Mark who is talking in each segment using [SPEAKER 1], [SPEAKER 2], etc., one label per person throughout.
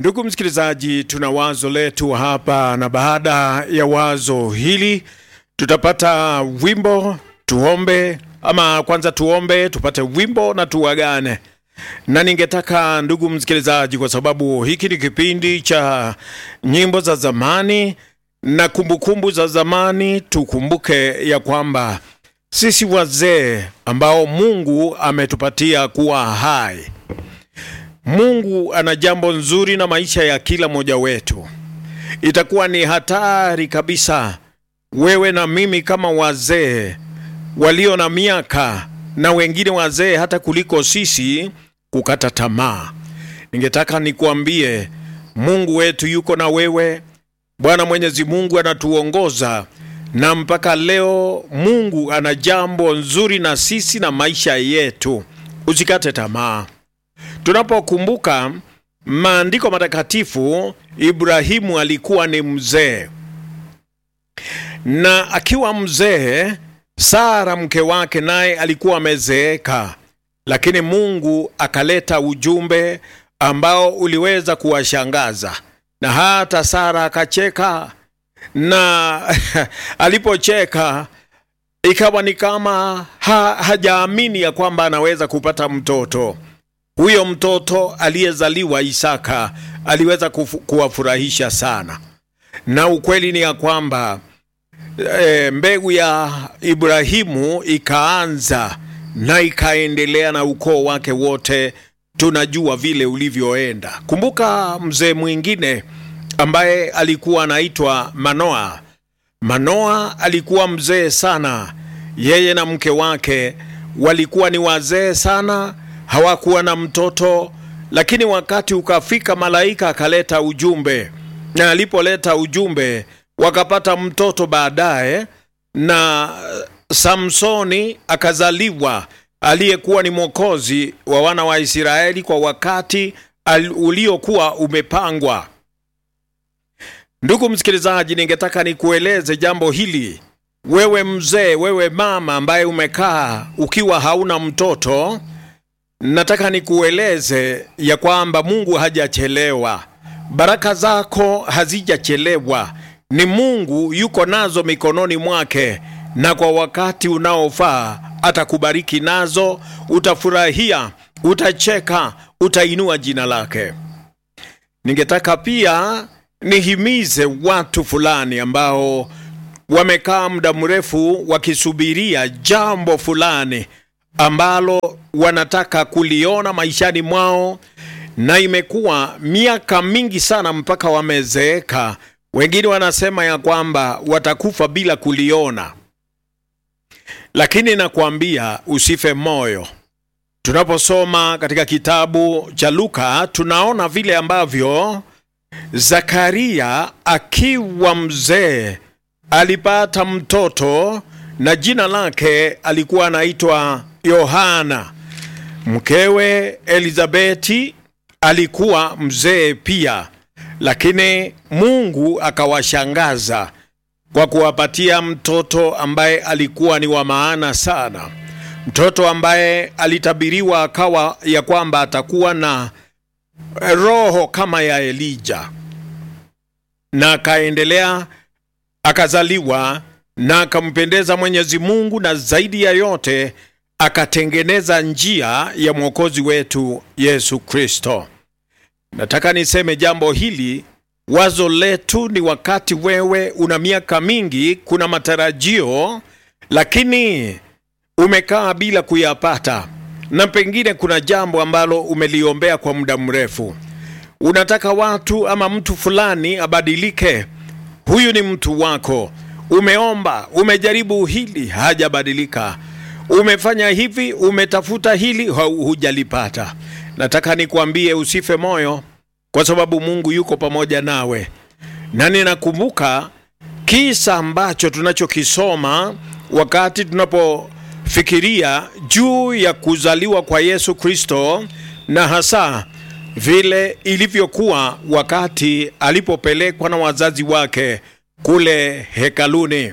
[SPEAKER 1] Ndugu msikilizaji, tuna wazo letu hapa, na baada ya wazo hili tutapata wimbo. Tuombe ama kwanza tuombe, tupate wimbo na tuagane. Na ningetaka ndugu msikilizaji, kwa sababu hiki ni kipindi cha nyimbo za zamani na kumbukumbu za zamani, tukumbuke ya kwamba sisi wazee ambao Mungu ametupatia kuwa hai Mungu ana jambo nzuri na maisha ya kila mmoja wetu. Itakuwa ni hatari kabisa wewe na mimi kama wazee walio na miaka na wengine wazee hata kuliko sisi kukata tamaa. Ningetaka nikuambie Mungu wetu yuko na wewe. Bwana Mwenyezi Mungu anatuongoza na mpaka leo Mungu ana jambo nzuri na sisi na maisha yetu. Usikate tamaa. Tunapokumbuka maandiko matakatifu, Ibrahimu alikuwa ni mzee, na akiwa mzee, Sara mke wake naye alikuwa amezeeka, lakini Mungu akaleta ujumbe ambao uliweza kuwashangaza na hata Sara akacheka, na alipocheka ikawa ni kama ha, hajaamini ya kwamba anaweza kupata mtoto huyo mtoto aliyezaliwa Isaka aliweza kufu, kuwafurahisha sana, na ukweli ni ya kwamba e, mbegu ya Ibrahimu ikaanza na ikaendelea na ukoo wake wote. Tunajua vile ulivyoenda. Kumbuka mzee mwingine ambaye alikuwa anaitwa Manoa. Manoa alikuwa mzee sana, yeye na mke wake walikuwa ni wazee sana hawakuwa na mtoto, lakini wakati ukafika, malaika akaleta ujumbe, na alipoleta ujumbe wakapata mtoto baadaye, na Samsoni akazaliwa, aliyekuwa ni mwokozi wa wana wa Israeli kwa wakati uliokuwa umepangwa. Ndugu msikilizaji, ningetaka nikueleze jambo hili, wewe mzee, wewe mama ambaye umekaa ukiwa hauna mtoto nataka nikueleze ya kwamba Mungu hajachelewa, baraka zako hazijachelewa. Ni Mungu yuko nazo mikononi mwake, na kwa wakati unaofaa atakubariki nazo. Utafurahia, utacheka, utainua jina lake. Ningetaka pia nihimize watu fulani ambao wamekaa muda mrefu wakisubiria jambo fulani ambalo wanataka kuliona maishani mwao, na imekuwa miaka mingi sana mpaka wamezeeka. Wengine wanasema ya kwamba watakufa bila kuliona, lakini nakwambia usife moyo. Tunaposoma katika kitabu cha Luka tunaona vile ambavyo Zakaria akiwa mzee alipata mtoto na jina lake alikuwa anaitwa Yohana. Mkewe Elizabeti alikuwa mzee pia, lakini Mungu akawashangaza kwa kuwapatia mtoto ambaye alikuwa ni wa maana sana, mtoto ambaye alitabiriwa akawa ya kwamba atakuwa na roho kama ya Elija, na akaendelea akazaliwa na akampendeza Mwenyezi Mungu, na zaidi ya yote akatengeneza njia ya mwokozi wetu Yesu Kristo. Nataka niseme jambo hili, wazo letu ni wakati wewe una miaka mingi, kuna matarajio, lakini umekaa bila kuyapata, na pengine kuna jambo ambalo umeliombea kwa muda mrefu, unataka watu ama mtu fulani abadilike. Huyu ni mtu wako. Umeomba, umejaribu hili, hajabadilika. Umefanya hivi, umetafuta hili, hujalipata. Nataka nikwambie usife moyo, kwa sababu Mungu yuko pamoja nawe. Na ninakumbuka kisa ambacho tunachokisoma wakati tunapofikiria juu ya kuzaliwa kwa Yesu Kristo, na hasa vile ilivyokuwa wakati alipopelekwa na wazazi wake kule hekaluni.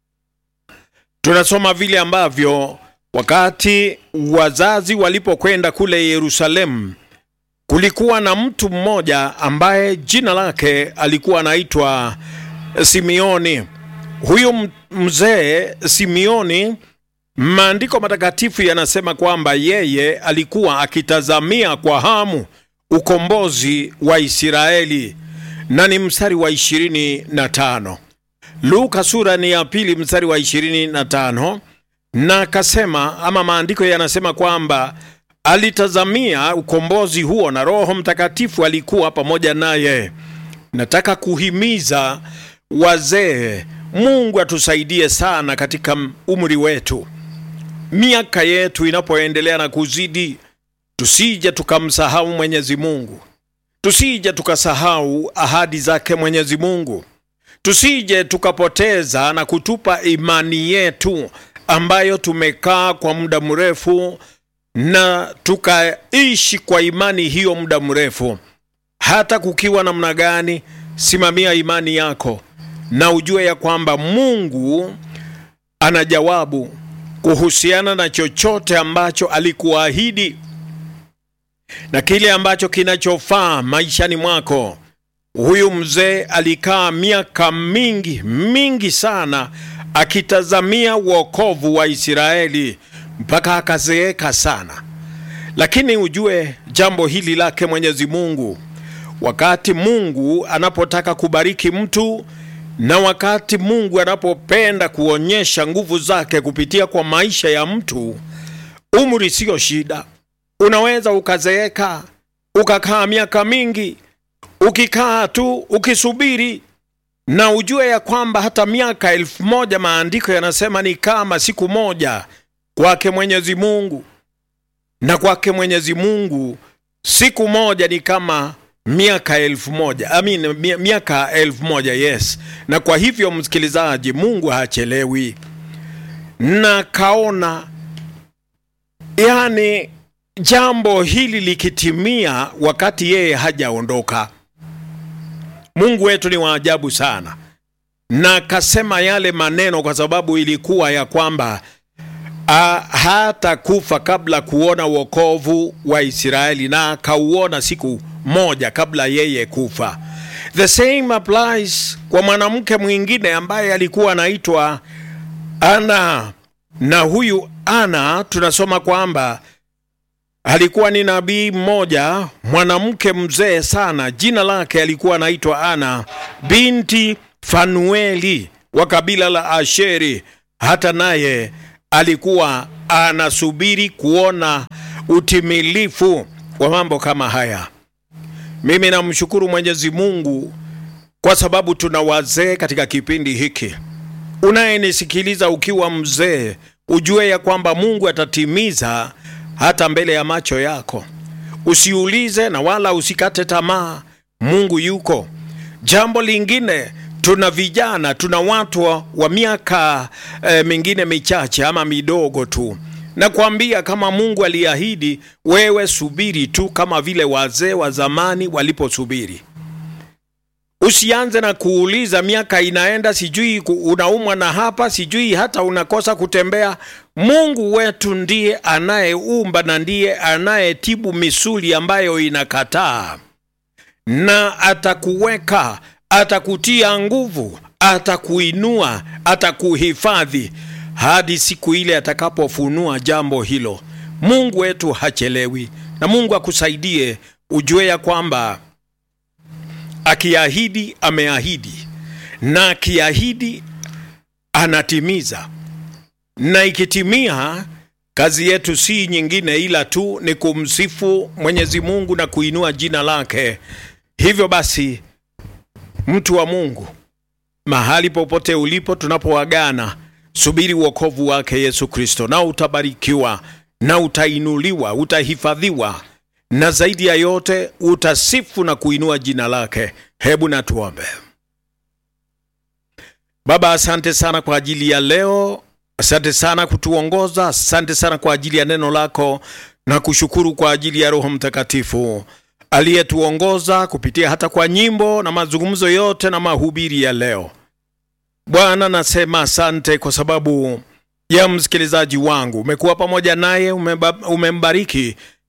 [SPEAKER 1] Tunasoma vile ambavyo wakati wazazi walipokwenda kule Yerusalemu kulikuwa na mtu mmoja ambaye jina lake alikuwa anaitwa Simeoni. Huyu mzee Simeoni, maandiko matakatifu yanasema kwamba yeye alikuwa akitazamia kwa hamu ukombozi wa Israeli, na ni mstari wa ishirini na tano. Luka sura ni ya pili mstari wa ishirini na tano, na akasema ama maandiko yanasema kwamba alitazamia ukombozi huo na Roho Mtakatifu alikuwa pamoja naye. Nataka kuhimiza wazee, Mungu atusaidie sana katika umri wetu, miaka yetu inapoendelea na kuzidi, tusije tukamsahau Mwenyezi Mungu, tusije tukasahau ahadi zake Mwenyezi Mungu, tusije tukapoteza na kutupa imani yetu ambayo tumekaa kwa muda mrefu na tukaishi kwa imani hiyo muda mrefu. Hata kukiwa namna gani, simamia imani yako na ujue ya kwamba Mungu ana jawabu kuhusiana na chochote ambacho alikuahidi na kile ambacho kinachofaa maishani mwako. Huyu mzee alikaa miaka mingi mingi sana akitazamia wokovu wa Israeli mpaka akazeeka sana, lakini ujue jambo hili lake Mwenyezi Mungu, wakati Mungu anapotaka kubariki mtu na wakati Mungu anapopenda kuonyesha nguvu zake kupitia kwa maisha ya mtu, umri siyo shida. Unaweza ukazeeka ukakaa miaka mingi ukikaa tu ukisubiri, na ujue ya kwamba hata miaka elfu moja maandiko yanasema ni kama siku moja kwake Mwenyezi Mungu, na kwake Mwenyezi Mungu siku moja ni kama miaka elfu moja I mean, miaka elfu moja yes. Na kwa hivyo msikilizaji, Mungu hachelewi, na kaona yani jambo hili likitimia wakati yeye hajaondoka. Mungu wetu ni wa ajabu sana, na kasema yale maneno kwa sababu ilikuwa ya kwamba hata kufa kabla kuona wokovu wa Israeli, na akauona siku moja kabla yeye kufa. The same applies kwa mwanamke mwingine ambaye alikuwa anaitwa Ana, na huyu Ana tunasoma kwamba alikuwa ni nabii mmoja mwanamke mzee sana, jina lake alikuwa anaitwa Ana binti Fanueli wa kabila la Asheri. Hata naye alikuwa anasubiri kuona utimilifu wa mambo kama haya. Mimi namshukuru Mwenyezi Mungu kwa sababu tuna wazee katika kipindi hiki. Unayenisikiliza ukiwa mzee, ujue ya kwamba Mungu atatimiza hata mbele ya macho yako. Usiulize na wala usikate tamaa, Mungu yuko. Jambo lingine, tuna vijana, tuna watu wa, wa miaka e, mingine michache ama midogo tu. Nakwambia kama Mungu aliahidi, wewe subiri tu, kama vile wazee wa zamani waliposubiri. Usianze na kuuliza miaka inaenda, sijui unaumwa na hapa, sijui hata unakosa kutembea. Mungu wetu ndiye anayeumba na ndiye anayetibu misuli ambayo inakataa, na atakuweka, atakutia nguvu, atakuinua, atakuhifadhi hadi siku ile atakapofunua jambo hilo. Mungu wetu hachelewi, na Mungu akusaidie ujue ya kwamba akiahidi ameahidi, na akiahidi anatimiza, na ikitimia, kazi yetu si nyingine ila tu ni kumsifu Mwenyezi Mungu na kuinua jina lake. Hivyo basi, mtu wa Mungu, mahali popote ulipo, tunapoagana subiri wokovu wake Yesu Kristo, na utabarikiwa na utainuliwa, utahifadhiwa, na zaidi ya yote utasifu na kuinua jina lake. Hebu na tuombe. Baba, asante sana kwa ajili ya leo, asante sana kutuongoza, asante sana kwa ajili ya neno lako, na kushukuru kwa ajili ya Roho Mtakatifu aliyetuongoza kupitia hata kwa nyimbo na mazungumzo yote na mahubiri ya leo. Bwana, nasema asante kwa sababu ya msikilizaji wangu. Umekuwa pamoja naye, umembariki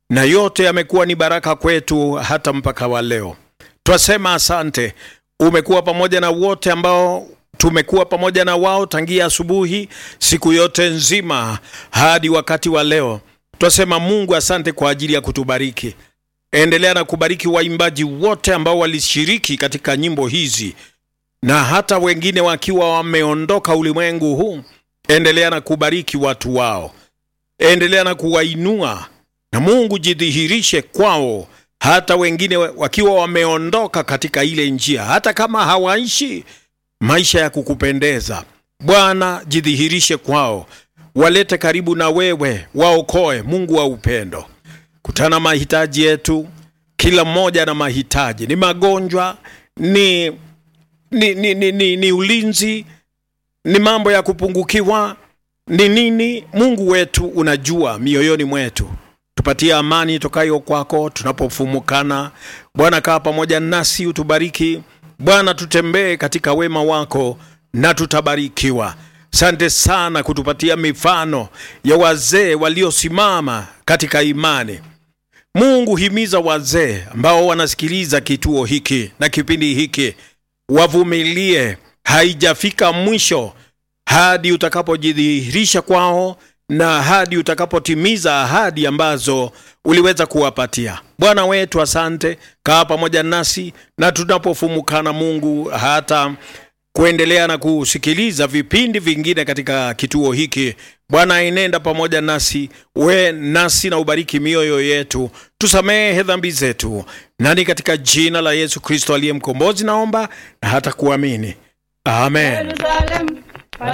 [SPEAKER 1] na yote yamekuwa ni baraka kwetu hata mpaka wa leo. Twasema asante, umekuwa pamoja na wote ambao tumekuwa pamoja na wao tangia asubuhi, siku yote nzima hadi wakati wa leo. Twasema Mungu asante kwa ajili ya kutubariki. Endelea na kubariki waimbaji wote ambao walishiriki katika nyimbo hizi na hata wengine wakiwa wameondoka ulimwengu huu. Endelea na kubariki watu wao, endelea na kuwainua, na Mungu jidhihirishe kwao, hata wengine wakiwa wameondoka katika ile njia, hata kama hawaishi maisha ya kukupendeza. Bwana, jidhihirishe kwao, walete karibu na wewe, waokoe. Mungu wa upendo, kutana mahitaji yetu, kila mmoja na mahitaji, ni magonjwa, ni ni, ni, ni, ni, ni ulinzi, ni mambo ya kupungukiwa, ni nini? Mungu wetu unajua mioyoni mwetu. Tupatie amani tokayo kwako tunapofumukana. Bwana, kaa pamoja nasi, utubariki Bwana, tutembee katika wema wako na tutabarikiwa. Sante sana kutupatia mifano ya wazee waliosimama katika imani. Mungu, himiza wazee ambao wanasikiliza kituo hiki na kipindi hiki wavumilie, haijafika mwisho hadi utakapojidhihirisha kwao na hadi utakapotimiza ahadi ambazo uliweza kuwapatia. Bwana wetu, asante, kaa pamoja nasi na tunapofumukana, Mungu, hata kuendelea na kusikiliza vipindi vingine katika kituo hiki. Bwana, enenda pamoja nasi, we nasi na ubariki mioyo yetu, tusamehe dhambi zetu, nani katika jina la Yesu Kristo aliye mkombozi naomba na hata kuamini, amen.
[SPEAKER 2] Jerusalem